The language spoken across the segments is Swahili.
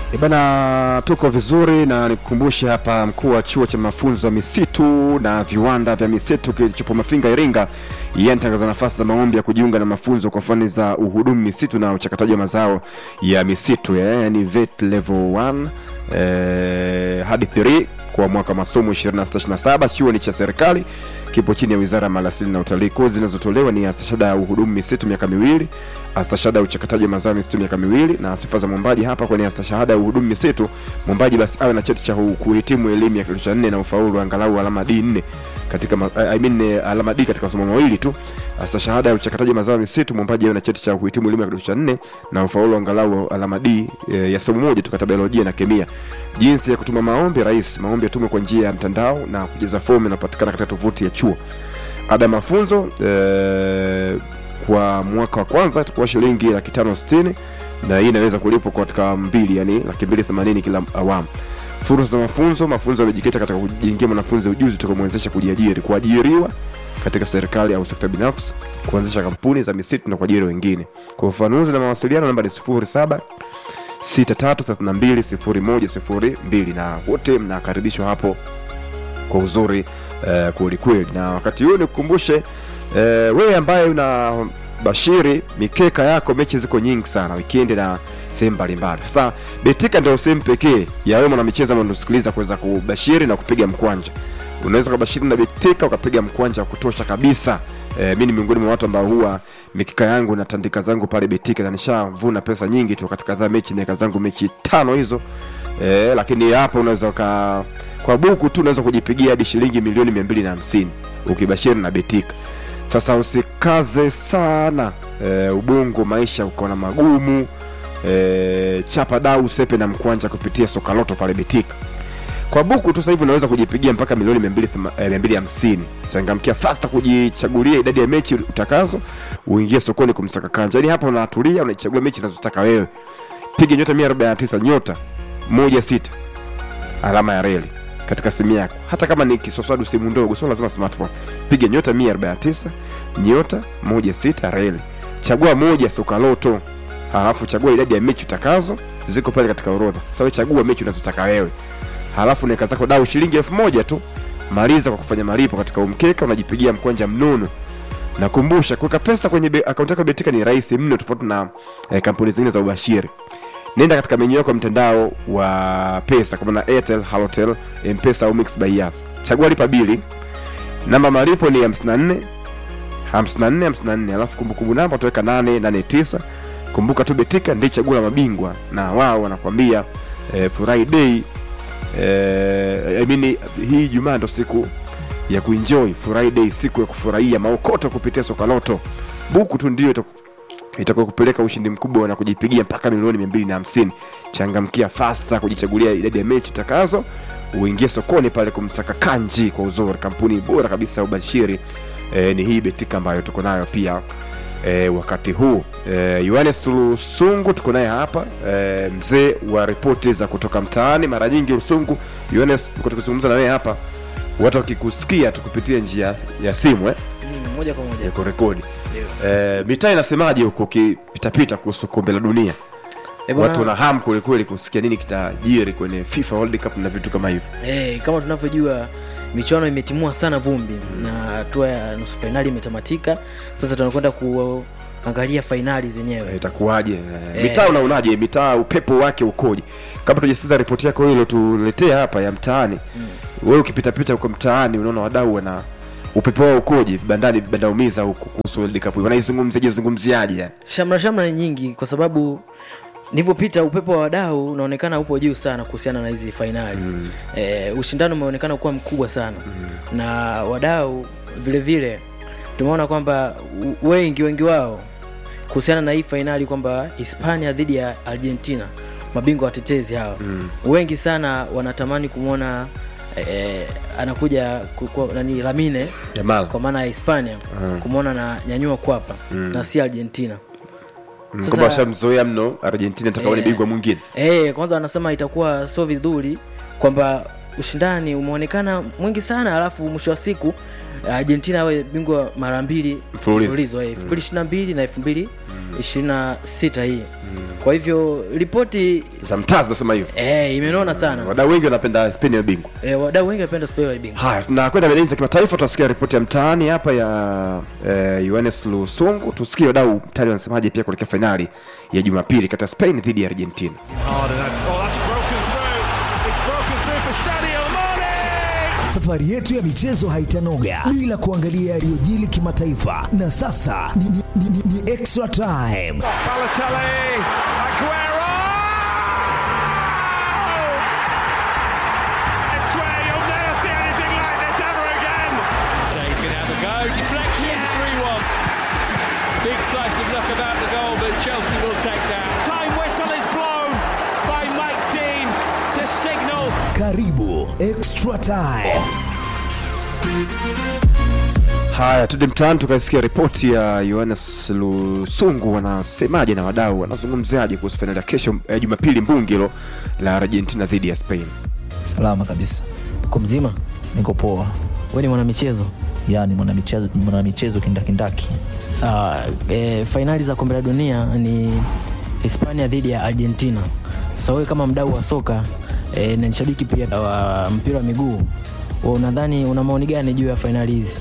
E bana, tuko vizuri na nikukumbushe hapa, mkuu wa chuo cha mafunzo ya misitu na viwanda vya misitu kilichopo Mafinga, Iringa, yeye anatangaza nafasi za maombi ya kujiunga na mafunzo kwa fani za uhudumu misitu na uchakataji wa mazao ya misitu, yaani vet level 1 eh, hadi 3 kwa mwaka wa masomo 2627. Chuo ni cha serikali, kipo chini ya Wizara ya Maliasili na Utalii. Kozi zinazotolewa ni astashada ya uhudumu misitu miaka miwili, astashada ya uchakataji wa mazao ya misitu miaka miwili, na sifa za mwombaji hapa kwenye astashahada ya uhudumu misitu, mwombaji basi awe na cheti cha hu- kuhitimu elimu ya kidato cha nne na ufaulu angalau alama D4 katika ma, I mean, eh, alama D katika masomo mawili tu. Astashahada ya uchakataji wa mazao ya misitu, mwombaji awe na cheti cha kuhitimu elimu ya kidato cha nne na ufaulu angalau alama D eh, ya somo moja tu katika biolojia na kemia. Jinsi ya kutuma maombi rahisi. Maombi yatumwe kwa njia ya mtandao na kujaza fomu inapatikana katika tovuti ya chuo. Ada ya mafunzo eh, kwa mwaka wa kwanza itakuwa shilingi laki tano sitini na hii inaweza kulipwa katika mbili, yani laki mbili themanini kila awamu. Fursa za mafunzo. Mafunzo yamejikita katika kujengea mwanafunzi ujuzi utakaomwezesha kujiajiri, kuajiriwa katika serikali au sekta binafsi, kuanzisha kampuni za misitu na kuajiri wengine. Kwa ufafanuzi na mawasiliano, namba ni 07 63320102 na wote mnakaribishwa hapo kwa uzuri eh, kwelikweli. Na wakati huu nikukumbushe eh, wewe ambaye una bashiri mikeka yako, mechi ziko nyingi sana wikendi na sehemu mbalimbali. Sasa Betika ndio sehemu pekee ya wewe mwanamichezo ambao unasikiliza kuweza kubashiri na kupiga mkwanja. Unaweza kubashiri na Betika ukapiga mkwanja wa kutosha kabisa. E, mi ni miongoni mwa watu ambao huwa mikika yangu na tandika zangu pale Betika na nishavuna pesa nyingi tu katika kadhaa mechi naweka zangu mechi tano hizo e, lakini hapo unaweza uka kwa buku tu unaweza kujipigia hadi shilingi milioni mia mbili na hamsini ukibashiri na Betika. Sasa usikaze sana e, ubongo maisha ukaona magumu e, chapa dau sepe na mkwanja kupitia sokaloto pale Betika kwa buku tu sasa hivi unaweza kujipigia mpaka milioni 250 changamkia fasta kujichagulia idadi ya mechi utakazo uingie sokoni kumsaka kanja yani hapa unatulia unaichagua mechi unazotaka wewe piga nyota 149 nyota moja sita alama ya reli katika simu yako hata kama ni kiswaswadu simu ndogo sio lazima smartphone piga nyota 149 nyota moja sita reli chagua moja sokaloto halafu chagua idadi ya mechi utakazo ziko pale katika orodha sasa wewe chagua mechi unazotaka wewe halafu naeka zako dau shilingi elfu moja tu maliza kwa kufanya malipo katika umkeka unajipigia mkwanja mnono nakumbusha kuweka pesa kwenye be- akaunti yako ya betika ni rahisi mno tofauti na eh, kampuni zingine za ubashiri nenda katika menyu yako ya mtandao wa pesa kama na airtel halotel mpesa au mix by yas chagua lipa bili namba malipo ni 54 54 54 alafu kumbukumbu namba utaweka 889 kumbuka tu betika ndi chaguo la mabingwa na wao wanakwambia eh, furahi day eh, I mean, hii jumaa ndo siku ya kuenjoy friday siku ya kufurahia maokoto kupitia sokaloto buku tu ndio itaku- itakuwa kupeleka ushindi mkubwa na kujipigia mpaka milioni mia mbili na hamsini changamkia fasta kujichagulia idadi ya mechi utakazo uingie sokoni pale kumsaka kanji kwa uzuri kampuni bora kabisa ya ubashiri e, ni hii betika ambayo tuko nayo pia e, wakati huu e, yohanes lusungu tuko naye hapa e, mzee wa ripoti za kutoka mtaani mara nyingi lusungu yohanes tuko tukizungumza na wewe hapa watu wakikusikia tukupitia njia ya simu eh? Mm, moja kwa moja ya kurekodi Ndio. e, mitaa inasemaje huko ukipitapita kuhusu kombe la dunia Eh, bwana, watu wana hamu kwelikweli kusikia nini kitajiri kwenye fifa world cup na vitu kama hivyo eh, kama tunavyojua michuano imetimua sana vumbi na hatua ya nusu fainali imetamatika sasa tunakwenda kuangalia fainali zenyewe itakuwaje Eh. eh. mitaa unaonaje mitaa upepo wake ukoje kama tujasikiza ripoti yako hilo tuletea hapa ya mtaani mm. wewe ukipitapita huko mtaani unaona wadau wana upepo wao ukoje vibandani vibandaumiza huko kuhusu world cup wanaizungumziaje zungumziaje yani shamra shamra ni nyingi kwa sababu nilivyopita upepo wa wadau unaonekana upo juu sana kuhusiana na hizi fainali mm. e, ushindano umeonekana kuwa mkubwa sana mm. na wadau vile vile tumeona kwamba u- wengi wengi wao kuhusiana na hii fainali kwamba hispania dhidi ya argentina mabingwa watetezi hawa mm. wengi sana wanatamani kumwona e, anakuja kukua, nani lamine jamal kwa maana ya hispania Mm. kumwona na nyanyua kwapa Mm. na si argentina Mm, Sasa- kwamba washamzoea mno argentina takaone Eh. bingwa mwingine Eh, kwanza wanasema itakuwa sio vizuri kwamba ushindani umeonekana mwingi sana alafu mwisho wa siku Argentina awe bingwa mara mbili Mfululizo. mfululizo, eh, elfu mbili ishirini na mbili na elfu mbili 26 hii kwa hivyo ripoti za mtaa zinasema hivyo eh, imenona sana wadau wengi wanapenda Spain ya bingwa eh, wadau wengi wanapenda Spain wa bingwa haya tunakwenda medani za kimataifa tutasikia ripoti ya mtaani hapa ya eh, Yohanes Lusungu tusikie wadau mtaani wanasemaje pia kuelekea fainali ya jumapili kati ya Spain dhidi ya Argentina Hard and that- oh, that's broken through. It's broken through for Sadio Mane. Safari yetu ya michezo haitanoga bila kuangalia yaliyojili kimataifa, na sasa ni, ni, ni, ni, ni extra time. Balotelli, Aguero. I swear you'll never see anything like this ever again. Shea can have a go. Deflection, 3 1. Big slice of luck about the goal, but Chelsea will take that. Time whistle is blown by Mike Dean to signal Karibu extra time. haya tude mtaani tukaisikia ripoti ya Yohanes Lusungu wanasemaje na wadau wanazungumziaje kuhusu fainali ya kesho eh, jumapili mbungilo la Argentina dhidi ya Spain Salama kabisa, uko mzima niko poa. we ni mwanamichezo Yani mwanamichezo mwanamichezo kindakindaki. sawa e, fainali za kombe la dunia ni hispania dhidi ya argentina sasa wewe kama mdau wa soka e, na ni shabiki pia wa mpira wa miguu wewe unadhani una maoni gani juu ya fainali hizi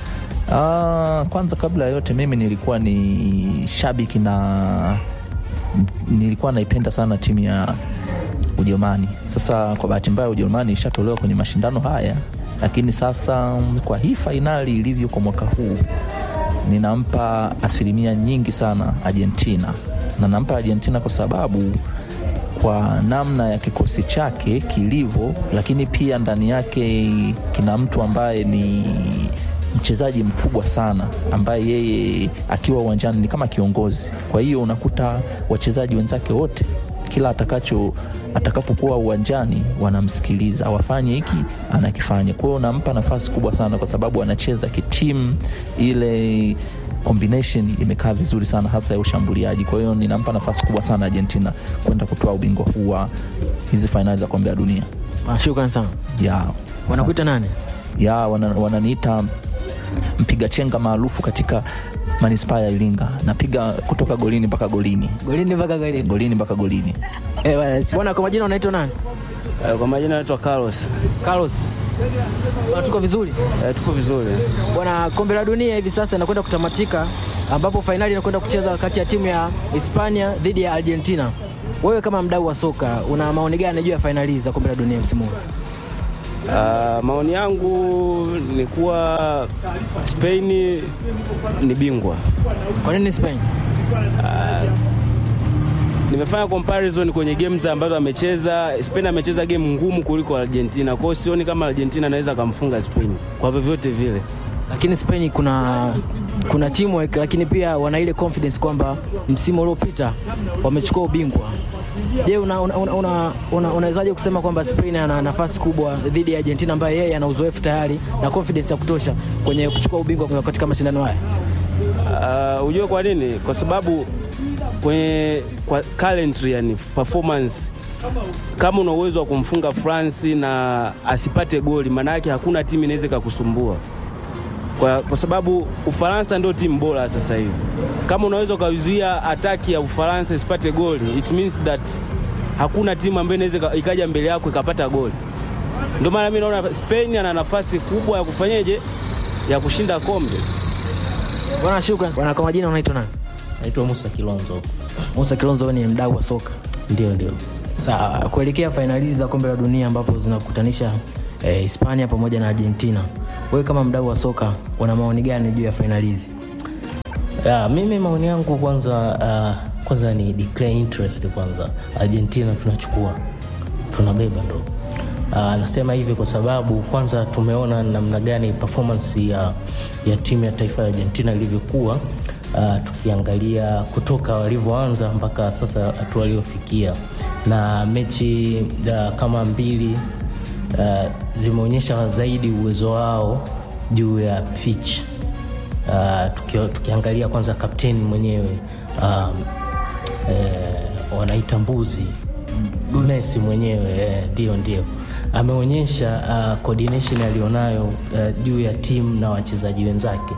Ah, kwanza kabla ya yote mimi nilikuwa ni shabiki na nilikuwa naipenda sana timu ya Ujerumani. Sasa kwa bahati mbaya Ujerumani ishatolewa kwenye mashindano haya, lakini sasa mm, kwa hii fainali ilivyo kwa mwaka huu ninampa asilimia nyingi sana Argentina, na nampa Argentina kwa sababu kwa namna ya kikosi chake kilivyo, lakini pia ndani yake kina mtu ambaye ni mchezaji mkubwa sana ambaye yeye akiwa uwanjani ni kama kiongozi. Kwa hiyo unakuta wachezaji wenzake wote kila atakacho atakapokuwa uwanjani wanamsikiliza, wafanye hiki anakifanya. Kwa hiyo nampa nafasi kubwa sana, kwa sababu anacheza kitimu, ile combination imekaa vizuri sana, hasa ya ushambuliaji. Kwa hiyo ninampa nafasi kubwa sana Argentina kwenda kutoa ubingwa huu wa hizi fainali za kombe la dunia Ah, shukran sana ya wanakuita nani ya wana- wananiita mpiga chenga maarufu katika manispaa ya Iringa. Napiga kutoka golini mpaka golini, golini mpaka golini golini mpaka golini. Eh, bwana, bwana kwa majina unaitwa nani Eh, Kwa majina naitwa Carlos. carlos Bwana, tuko vizuri Eh, tuko vizuri. bwana kombe la dunia hivi sasa inakwenda kutamatika ambapo fainali inakwenda kucheza kati ya timu ya hispania dhidi ya argentina wewe kama mdau wa soka una maoni gani juu ya fainali hizi za kombe la dunia msimu huu Ah, maoni yangu ni kuwa Spain ni bingwa. kwa nini spain Nimefanya comparison kwenye games ambazo amecheza. Spain amecheza game ngumu kuliko Argentina, kwa hiyo sioni kama Argentina anaweza akamfunga Spain kwa vyovyote vile. lakini spain kuna kuna teamwork lakini pia wana ile confidence kwamba msimu uliopita wamechukua ubingwa je unawezaje una, una, una, una, unawezaje kusema kwamba spain ana nafasi kubwa dhidi ya argentina ambaye yeye ana uzoefu tayari na confidence ya kutosha kwenye kuchukua ubingwa katika mashindano haya Uh, ujue kwa nini? Kwa sababu kwenye kwa calendar, yani performance, kama una uwezo wa kumfunga France na asipate goli, maana yake hakuna timu inaweza ikakusumbua kwa, kwa sababu Ufaransa ndio timu bora sasa hivi. Kama unaweza ukazuia ataki ya Ufaransa isipate goli, it means that hakuna timu ambayo inaweza ika- ikaja mbele yako ikapata goli. Ndio maana mimi naona Spain ana nafasi kubwa ya kufanyeje, ya kushinda kombe. bwana shukran bwana kwa majina unaitwa nani naitwa Musa Kilonzo. musa kilonzo wewe ni mdau wa soka Ndio, ndio. Sawa, kuelekea fainali hizi za kombe la dunia ambapo zinakutanisha eh, Hispania pamoja na Argentina, wewe kama mdau wa soka una maoni gani juu ya fainali hizi? Ya, mimi maoni yangu kwanza, uh, kwanza ni declare interest kwanza. Argentina tunachukua, tunabeba ndo. Uh, nasema hivi kwa sababu kwanza tumeona namna gani performance ya, ya timu ya taifa ya Argentina ilivyokuwa uh, tukiangalia kutoka walivyoanza mpaka sasa hatua waliofikia, na mechi uh, kama mbili uh, zimeonyesha zaidi uwezo wao juu ya pitch uh, tuki, tukiangalia kwanza kapteni mwenyewe um, eh, wanaita mbuzi Messi mwenyewe eh, ndio ndio ameonyesha uh, coordination aliyonayo uh, juu ya timu na wachezaji wenzake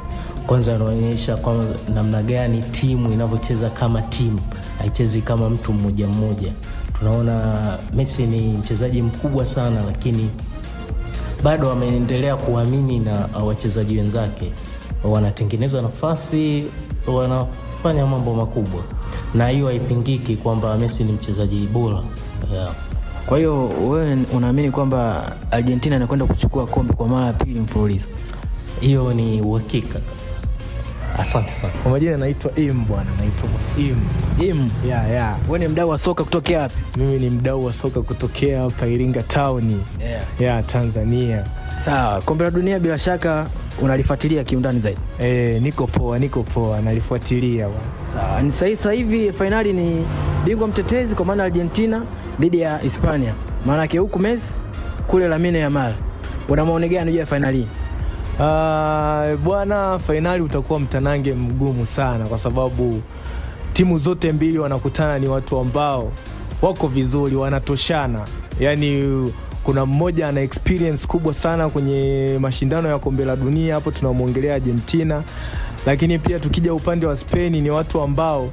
kwanza anaonyesha kwa namna gani timu inavyocheza kama timu, haichezi kama mtu mmoja mmoja. Tunaona Messi ni mchezaji mkubwa sana, lakini bado ameendelea kuamini na wachezaji wenzake, wanatengeneza nafasi, wanafanya mambo makubwa, na hiyo haipingiki kwamba Messi ni mchezaji bora yeah. Kwa hiyo wewe unaamini kwamba Argentina inakwenda kuchukua kombe kwa mara ya pili mfululizo? Hiyo ni uhakika. Asante sana. Kwa majina naitwa Im bwana, naitwa Im. Im, Ya, ya. wewe ni mdau wa soka kutokea wapi? Mimi ni mdau wa soka kutokea hapa Iringa Town Yeah. ya Tanzania. Sawa, kombe la dunia bila shaka unalifuatilia kiundani zaidi. E, niko poa, niko poa, nalifuatilia bwana. Sawa, ni sahi sasa hivi fainali ni bingwa mtetezi kwa maana Argentina dhidi ya Hispania. Maana yake huku Messi kule Lamine Yamal. Una maoni gani juu ya fainali hii? Ah, bwana, fainali utakuwa mtanange mgumu sana kwa sababu timu zote mbili wanakutana, ni watu ambao wako vizuri, wanatoshana. Yaani kuna mmoja ana experience kubwa sana kwenye mashindano ya kombe la dunia, hapo tunamwongelea Argentina, lakini pia tukija upande wa Spain ni watu ambao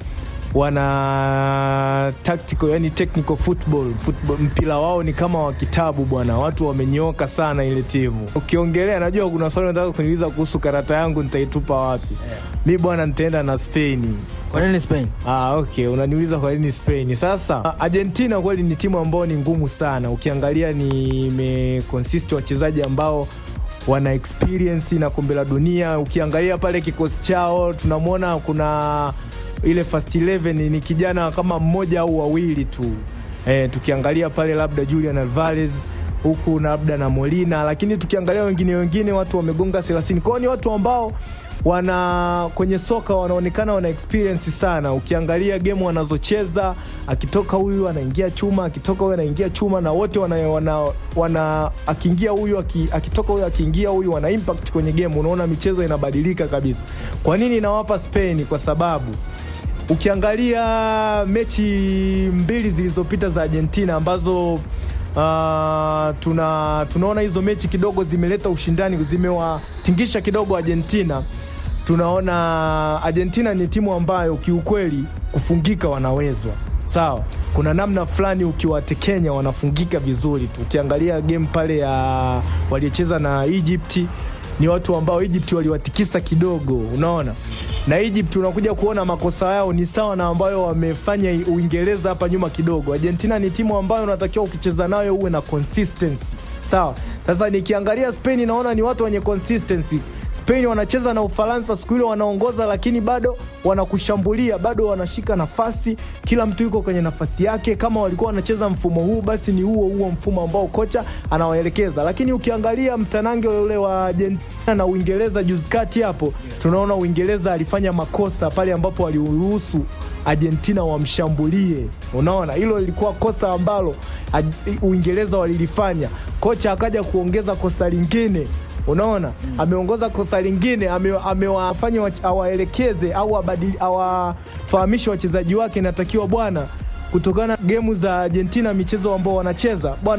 wana tactical yani technical football, football mpira wao ni kama wa kitabu bwana, watu wamenyooka sana ile timu. Ukiongelea, najua kuna swali nataka kuniuliza kuhusu karata yangu nitaitupa wapi? Mi bwana, nitaenda na Spain. Kwa nini Spain? Ah, okay, unaniuliza kwa nini Spain. Sasa Argentina kweli ni timu ambayo ni ngumu sana, ukiangalia ni imeconsist wachezaji ambao wana experience na kombe la dunia. Ukiangalia pale kikosi chao tunamwona kuna ile first 11 ni kijana kama mmoja au wawili tu eh, tukiangalia pale labda Julian Alvarez huku na labda na Molina, lakini tukiangalia wengine wengine watu wamegonga 30 kwao, ni watu ambao wana kwenye soka wanaonekana wana experience sana. Ukiangalia game wanazocheza, akitoka huyu anaingia chuma, akitoka huyu anaingia chuma, na wote wana, wana, wana akiingia huyu aki, akitoka huyu akiingia huyu wana impact kwenye game. Unaona michezo inabadilika kabisa. Kwa nini nawapa Spain? Kwa sababu ukiangalia mechi mbili zilizopita za Argentina ambazo uh, tuna tunaona hizo mechi kidogo zimeleta ushindani, zimewatingisha kidogo Argentina. Tunaona Argentina ni timu ambayo kiukweli kufungika wanawezwa sawa. Kuna namna fulani ukiwatekenya wanafungika vizuri tu. Ukiangalia game pale ya waliocheza na Egypt ni watu ambao Egypt waliwatikisa kidogo, unaona na Egypt unakuja kuona makosa yao ni sawa na ambayo wamefanya Uingereza hapa nyuma kidogo. Argentina ni timu ambayo unatakiwa ukicheza nayo uwe na consistency sawa. Sasa nikiangalia Spain naona ni watu wenye consistency. Spain wanacheza na Ufaransa siku ile wanaongoza, lakini bado wanakushambulia, bado wanashika nafasi, kila mtu yuko kwenye nafasi yake. Kama walikuwa wanacheza mfumo huu, basi ni huo huo mfumo ambao kocha anawaelekeza. Lakini ukiangalia mtanange ule wa Argentina na Uingereza juzi kati hapo, tunaona Uingereza alifanya makosa pale ambapo waliruhusu Argentina wamshambulie. Unaona, hilo lilikuwa kosa ambalo Uingereza walilifanya. Kocha akaja kuongeza kosa lingine unaona mm. ameongoza kosa lingine amewafanya ame awaelekeze au awafahamishe wachezaji wake inatakiwa bwana kutokana gemu za Argentina michezo ambao wanacheza bwana